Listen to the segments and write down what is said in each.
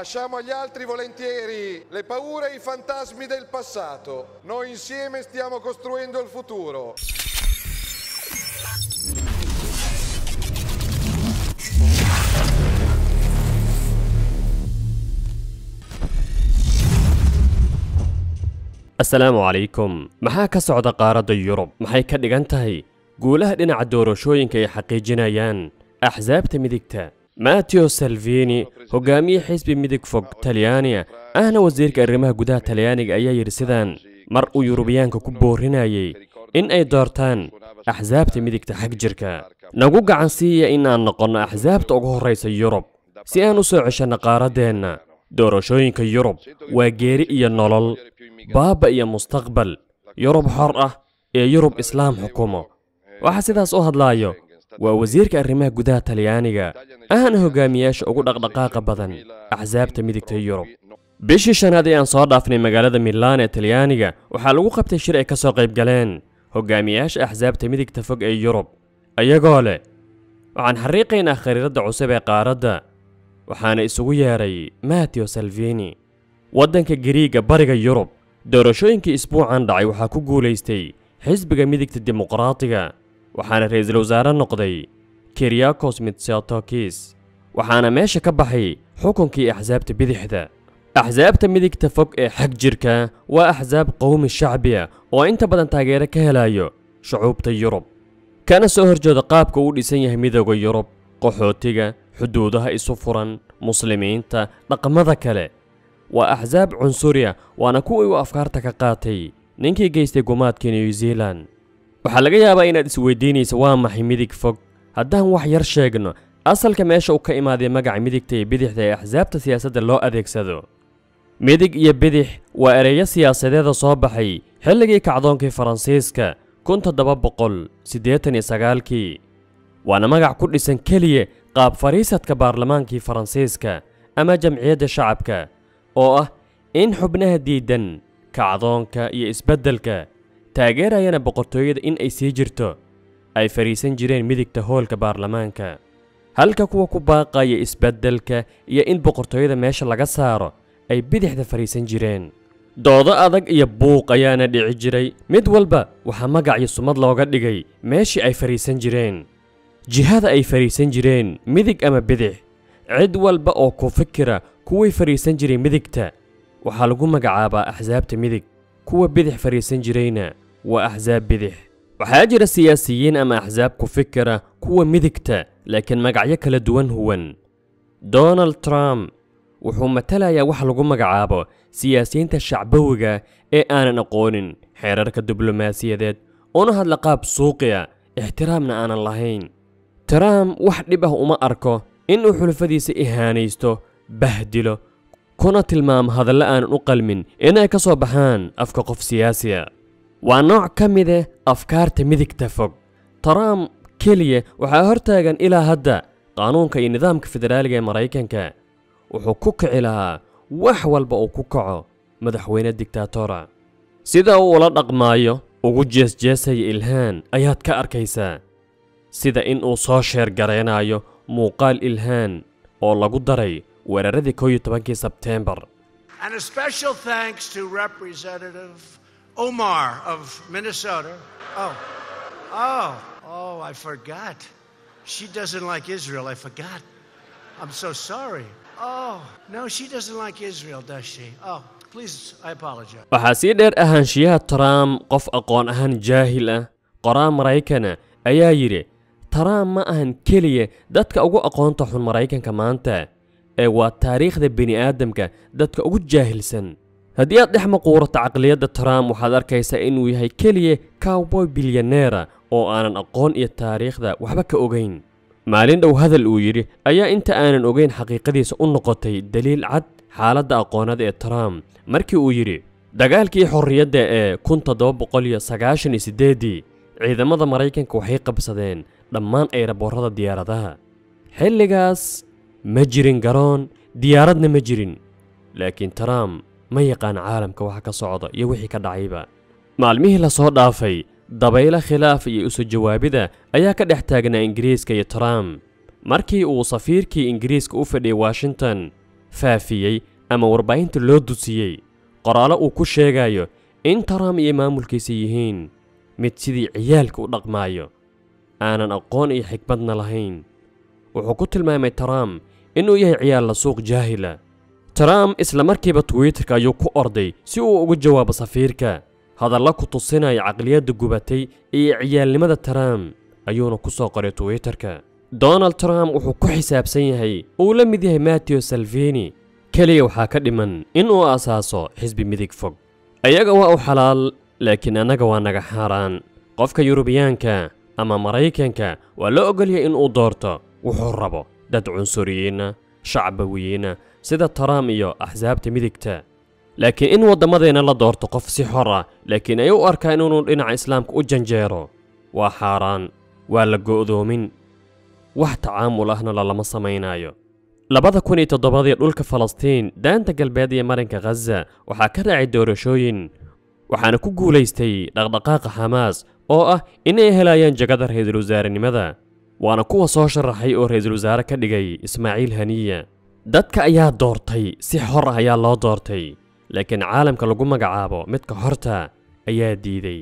Lasciamo agli altri volentieri le paure e i fantasmi del passato. Noi insieme stiamo costruendo il futuro. asalaamu calaykum maxaa ka socda qaaradda yurub maxay ka dhigan tahay guulaha dhinaca doorashooyinka ay xaqiijinayaan axsaabta midigta mateo salvini hogaamiye xisbi midig fog talyaaniga ahna wasiirka arrimaha gudaha talyaaniga ayaa yidhi sidaan mar uu yurubiyaanka ku boorinayay in ay doortaan axsaabta midigta xag jirka nagu gacan siiya in aan noqonno axsaabta ugu horraysa yurub si aan u soo ceshanno qaaraddeenna doorashooyinka yurub waa geeri iyo nolol baaba iyo mustaqbal yurub xor ah ee yurub islaam xukumo waxaa sidaas u hadlaayo waa wasiirka arrimaha gudaha talyaaniga ahna hogaamiyaasha ugu dhaqdhaqaaqa badan axsaabta midigta yurub bishii shanaad ee aan soo dhaafnay magaalada milaan ee talyaaniga waxaa lagu qabtay shir ay ka soo qayb galeen hogaamiyaasha axsaabta midigta fog ee yurub ayagoo leh waxaan xariiqaynaa khariiradda cusub ee qaaradda waxaana isugu yeedhay mateo salvini waddanka gariiga bariga yurub doorashooyinkii isbuucan dhacay waxaa ku guulaystay xisbiga midigta dimuqraatiga waxaana ra'iisul wasaare noqday kiryakos mitsotakis waxaana meesha ka baxay xukunkii axsaabta bidixda axsaabta midigta fog ee xag jirka waa axsaab qowmi shacbiya oo inta badan taageero ka helayo shucuubta yurub kana soo horjeeda qaabka uu dhisan yahay midooda yurub qaxootiga xuduudaha isu furan muslimiinta dhaqamada kale waa axsaab cunsuriya waana kuwii uu afkaarta ka qaatay ninkii geystay gumaadkii new zealan waxaa laga yaabaa inaad isweydiinaysa waa maxay midig fog haddaan wax yar sheegno asalka meesha uu ka imaaday magaca midigta iyo bidixda ee axsaabta siyaasadda loo adeegsado midig iyo bidix waa ereyo siyaasadeeda soo baxay xilligii kacdoonkii faransiiska kun toddoba boqol siddeetan iyo sagaalkii waana magac ku dhisan keliya qaab fadhiisadka baarlamaankii faransiiska ama jamciyadda shacabka oo ah in xubnaha diidan kacdoonka iyo isbeddelka taageerayana boqortooyada in ay sii jirto ay fadhiisan jireen midigta hoolka baarlamaanka halka kuwa ku baaqaya isbeddelka iyo in boqortooyada meesha laga saaro ay bidixda fadhiisan jireen doodo adag iyo buuq ayaana dhici jiray mid walba waxaa magac iyo sumad looga dhigay meeshii ay fadhiisan jireen jihada ay fadhiisan jireen midig ama bidix cid walba oo ku fikira kuwii fadhiisan jiray midigta waxaa lagu magacaabaa axsaabta midig kuwa bidix fadhiisan jirayna waa axsaab bidix waxaa jira siyaasiyiin ama axsaab ku fikira kuwa midigta laakiin magacyo kala duwan huwan donald trump wuxuu matalayaa wax lagu magacaabo siyaasiyiinta shacbawiga ee aanan aqoonin xeerarka diblomaasiyadeed una hadla qaab suuqiya ixtiraamna aanan lahayn trump wax dhib ah uma arko inuu xulafadiisa ihaanaysto bahdilo kuna tilmaamo hadallo aanan u qalmin inay ka soo baxaan afka qof siyaasiya waa nooc ka mide afkaarta midigta fog trump keliya waxaa hortaagan ilaa hadda qaanuunka iyo nidaamka federaaliga ee maraykanka wuxuu ku kici lahaa wax walba uu ku kaco madaxweyne digtaatora sida uu ula dhaqmaayo ugu jeesjeesaya ilhaan ayaad ka arkaysaa sida in uu soo sheer garaynayo muuqaal ilhaan oo lagu daray weeraradii koow iyo tobankii sebteembar And a special thanks to Representative Omar of Minnesota. Oh, oh, oh, I forgot. She doesn't like Israel. I forgot. I'm so sorry. Oh, no, she doesn't like Israel, does she? Oh, please, I apologize. waxaa sii dheer ahaanshiyaha trump qof aqoon ahaan jaahil ah qoraa maraykana ayaa yidhi trump ma ahan keliya dadka ugu aqoonta xun maraykanka maanta ee waa taariikhda bini'aadamka dadka ugu jaahilsan haddii aad dhex maquurato caqliyadda trump waxaad arkaysaa inuu yahay keliya cowboy bilyaneera oo aanan aqoon iyo taariikhda waxba ka ogayn maalin dhow hadal uu yidhi ayaa inta aanan ogayn xaqiiqadiisa u noqotay daliil cad xaaladda aqoonada ee trump markii uu yidhi dagaalkii xorriyadda ee kun toddoba boqol iyo sagaashan iyo siddeeddii ciidamada maraykanka waxay qabsadeen dhammaan ayraboorrada diyaaradaha xilligaas ma jirin garoon diyaaradna ma jirin laakiin trump ma yaqaan caalamka waxa ka socda iyo wixii ka dhacayba maalmihii la soo dhaafay dabaylo khilaaf iyo isu jawaabida ayaa ka dhex taagnaa ingiriiska iyo trump markii uu safiirkii ingiriiska u fadhiyay washington faafiyey ama warbaahinta loo dusiyey qoraallo uu ku sheegayo in trump iyo maamulkiisa yihiin mid sidii ciyaalka u dhaqmaayo aanan aqoon iyo xikmadna lahayn wuxuu ku tilmaamay trump inuu yahay ciyaal la suuq jaahila trump isla markiiba twitterka ayuu ku orday si uu ugu jawaabo safiirka hadalla ku tusinaya caqliyadda gubatay iyo ciyaalnimada trump ayuuna ku soo qoray twitterka donald trump wuxuu ku xisaabsan yahay uu la mid yahay mattew salvini keliya waxaa ka dhiman in uu asaaso xisbi midig fog ayaga waa u xalaal laakiin annaga waa naga xaaraan qofka yurubiyaanka ama maraykanka waa la ogolyahay in uu doorto wuxuu rabo dad cunsuriyiinna shacbawiyiinna sida trump iyo axsaabta midigta laakiin in waddamadeenna la doorto qof si xor ah laakiin ay u arkaan inuu dhinaca islaamka u janjeero waa xaaraan waa la go'doomin wax tacaamul ahna lalama samaynaayo labada kun iyo toddobadii dhulka falastiin daanta galbeed iyo marinka khaza waxaa ka raacay doorashooyin waxaana ku guulaystay dhaqdhaqaaqa xamaas oo ah inay helayaan jagada ra-iisul wasaarenimada waana kuwa soo sharaxay oo ra-iisul wasaare ka dhigay ismaaciil haniya dadka ayaa doortay si xor ah ayaa loo doortay laakiin caalamka lagu magacaabo midka horta ayaa diiday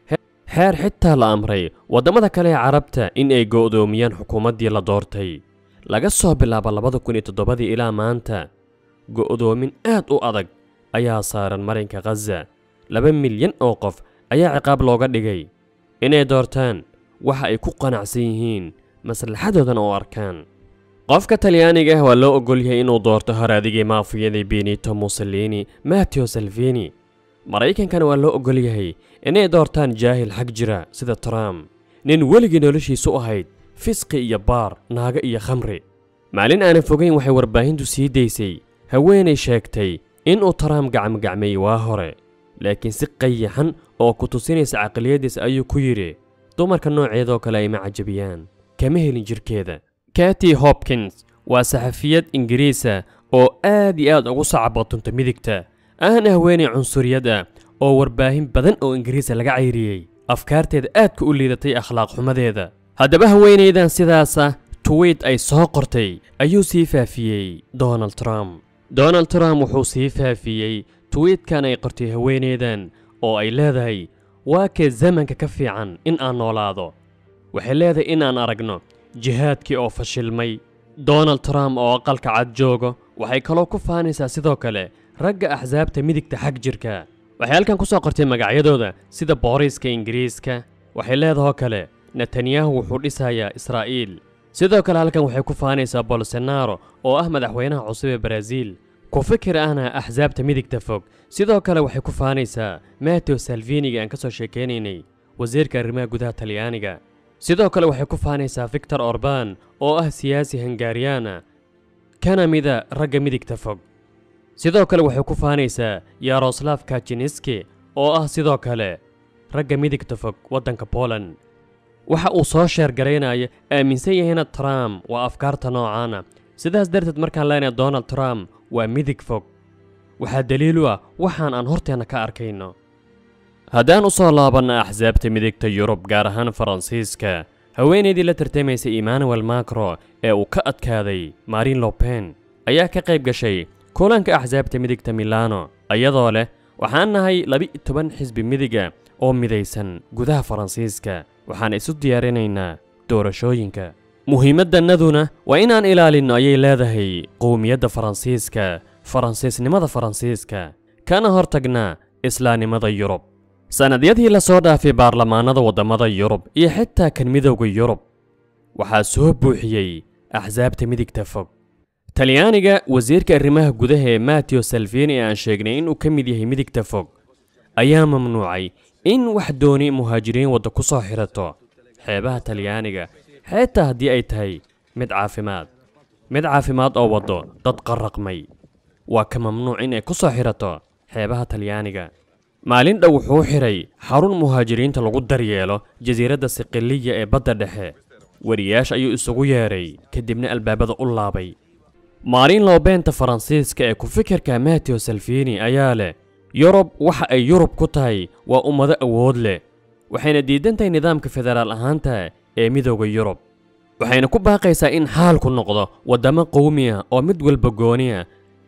xeer xitaa la amray waddamada kale ee carabta in ay go'doomiyaan xukuumaddii la doortay laga soo bilaabo labada kun iyo toddobadii ilaa maanta go'doomin aad u adag ayaa saaran marinka khaza laba milyan oo qof ayaa ciqaab looga dhigay inay doortaan waxa ay ku qanacsan yihiin maslaxadoodana oo arkaan qofka talyaaniga ah waa loo ogol yahay inuu doorto haraadigii maafiyadii benito mussolini matteo salvini maraykankana waa loo ogol yahay inay doortaan jaahil xag jira sida trump nin weligii noloshiisu ahayd fisqi iyo baar naago iyo khamri maalin aanan fogayn waxay warbaahintu sii daysay haweenay sheegtay inuu trump gacmogacmeeyey waa hore laakiin si qayaxan oo ku tusinaysa caqliyaddiisa ayuu ku yidhi dumarka nooceedoo kale ay ma cajabiyaan kama helin jirkeeda kati hopkins waa saxafiyad ingiriisa oo aad iyo aad ugu sacabootunta midigta ahna haweenay cunsuriyad ah oo warbaahin badan oo ingiriisa laga cayriyey afkaarteeda aadka u liidatay akhlaaq xumadeeda haddaba haweenaydan sidaasa tuwiit ay soo qortay ayuu sii faafiyey donald trump donald trump wuxuu sii faafiyey tuwiitkan ay qortay haweenaydan oo ay leedahay waa kee zamanka ka fiican in aan noolaado waxay leedahay inaan aragno jihaadkii oo fashilmay donald trump oo aqalka cad joogo waxay kaloo ku faanaysaa sidoo kale ragga axsaabta midigta xag jirka waxay halkan ku soo qortay magacyadooda sida booriiska ingiriiska waxay leedahoo kale netanyahu wuxuu dhisayaa israa'iil sidoo kale halkan waxay ku faanaysaa bolsonaro oo ah madaxweynaha cusub ee baraaziil ku fikir ahna axsaabta midigta fog sidoo kale waxay ku faanaysaa matteo salviniga aan ka soo sheekaynaynay wasiirka arrimaha gudaha talyaaniga sidoo kale waxay ku faanaysaa victor orban oo ah siyaasi hungariyaana kana mida ragga midigta fog sidoo kale waxay ku faanaysaa yaroslav kajiniski oo ah sidoo kale ragga midigta fog waddanka poland waxa uu soo sheergaraynaya aaminsan yahayna trump waa afkaarta noocaana sidaas darteed markaan leenahay donald trump waa midig fog waxaa daliil u ah waxaan aan horteenna ka arkayno haddaan u soo laabanna axsaabta midigta yurub gaar ahaan faransiiska haweenaydii la tartamaysa emmanuel macro ee uu ka adkaaday marin lopen ayaa ka qayb gashay kulanka axsaabta midigta milano iyadoo leh waxaan nahay laba-iyo toban xisbi midiga oo midaysan gudaha faransiiska waxaan isu diyaarinaynaa doorashooyinka muhiimaddannaduna waa inaan ilaalinno ayay leedahay qowmiyadda faransiiska faransiisnimada faransiiska kana hortagnaa islaamnimada yurub sannadyadii la soo dhaafay baarlamaanada waddamada yurub iyo xitaa kan midowda yurub waxaa soo buuxiyey axsaabta midigta fog talyaaniga wasiirka arrimaha gudaha ee matteo salvini ee aan sheegnay inuu ka mid yahay midigta fog ayaa mamnuucay in wax dooni muhaajiriin wadda ku soo xidhato xeebaha talyaaniga xitaa haddii ay tahay mid caafimaad mid caafimaad oo waddo dad qarraqmay waa ka mamnuuc in ay ku soo xidhato xeebaha talyaaniga maalin dhow wuxuu xidhay xarun muhaajiriinta lagu daryeelo jasiiradda siqiliya ee badda dhexe wariyaasha ayuu isugu yeedhay kadibna albaabada u laabay maalin loobeenta faransiiska ee ku fikirka matteo salvini ayaa leh yurub waxa ay yurub ku tahay waa ummado awood leh waxayna diidan tahay nidaamka federaal ahaanta ee midowda yurub waxayna ku baaqaysaa in xaalku noqdo waddamo qowmi ah oo mid walba gooni ah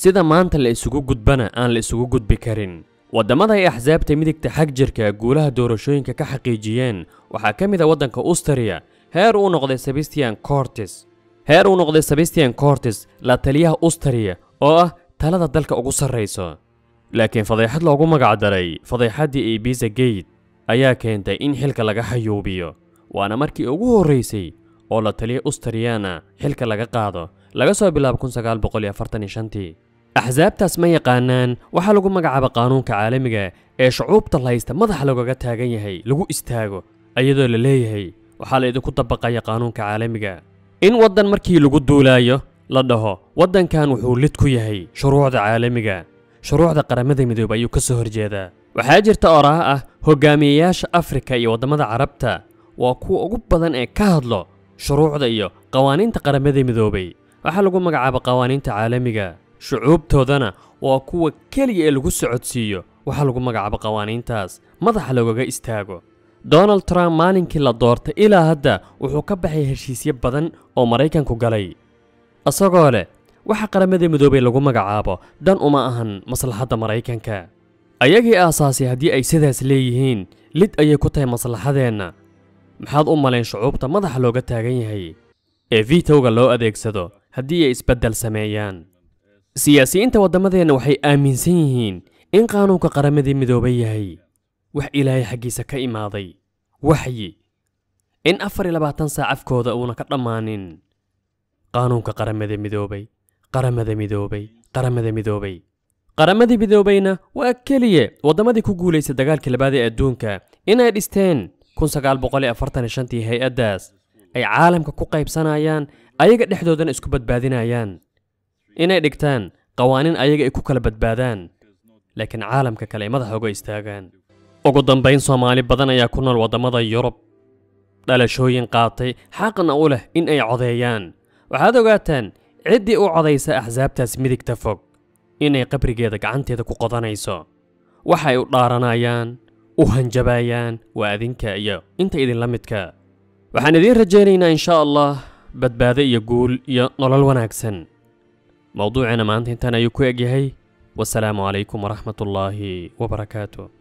sida maanta la isugu gudbana aan la isugu gudbi karin waddamada ay axsaabta midigta xag jirka guulaha doorashooyinka ka xaqiijiyeen waxaa ka mid a waddanka ustariya heer uu noqday sebastian cortes heer uu noqday sebastian cortes la taliyaha ustariya oo ah talada dalka ugu sarrayso laakiin fadeexad loogu magacdaray fadeexaddii ibiza gate ayaa keentay in xilka laga xayuubiyo waana markii ugu horraysay oo la taliya ustariyana xilka laga qaado laga soo bilaabo tii axsaabtaas ma yaqaanaan waxaa lagu magacaaba qaanuunka caalamiga ee shucuubta laysta madaxa loogaga taagan yahay lagu istaago iyadoo la leeyahay waxaa la idinku dabaqaya qaanuunka caalamiga in waddan markii lagu duulaayo la dhaho waddankan wuxuu lid ku yahay shuruucda caalamiga shuruucda qaramada midoobay ayuu ka soo horjeedaa waxaa jirta oraha ah hogaamiyeyaasha afrika iyo waddamada carabta waa kuwa ugu badan ee ka hadlo shuruucda iyo qawaaniinta qaramada midoobay waxaa lagu magacaaba qawaaniinta caalamiga shucuubtoodana waa kuwa keliya ee lagu socodsiiyo waxaa lagu magacaabo qawaaniintaas madaxa loogaga istaago donald trump maalinkii la doortay ilaa hadda wuxuu ka baxay heshiisyo badan oo maraykanku galay isagoo leh waxa qaramada midoobay lagu magacaabo dan uma ahan maslaxadda maraykanka ayagii aasaasay haddii ay sidaas leeyihiin lid ayay ku tahay maslaxadeenna maxaad u malayn shucuubta madaxa looga taagan yahay ee vitowga loo adeegsado haddii ay isbeddel sameeyaan siyaasiyiinta waddamadeenna waxay aaminsan yihiin in qaanuunka qaramadii midoobay yahay wax ilaahay xaggiisa ka imaaday waxyi in afar iyo labaatan saac afkooda uuna ka dhammaanin qaanuunka qaramada midoobay qaramada midoobay qaramada midoobay qaramadii midoobayna waa keliya waddamadii ku guulaysay dagaalkii labaad ee adduunka inay dhisteen tii hay-addaas ay caalamka ku qaybsanayaan ayaga dhexdoodana isku badbaadinayaan inay dhigtaan qawaaniin ayaga ay ku kala badbaadaan laakiin caalamka kale ay madaxa uga istaagaan ugu dambayn soomaali badan ayaa ku nool waddamada yurub dhalashooyin qaatay xaqna u leh in ay codeeyaan waxaad ogaataan ciddii u codaysa axsaabtaas midigta fog inay qabrigeeda gacanteeda ku qodanayso waxay u dhaaranayaan u hanjabayaan waa adinka iyo inta idinla midka waxaan idiin rajaynaynaa insha allah badbaado iyo guul iyo nolol wanaagsan mowduuceena maanta intaan ayuu ku egyahay wasalaamu calaykum waraxmat ullaahi wabarakaatu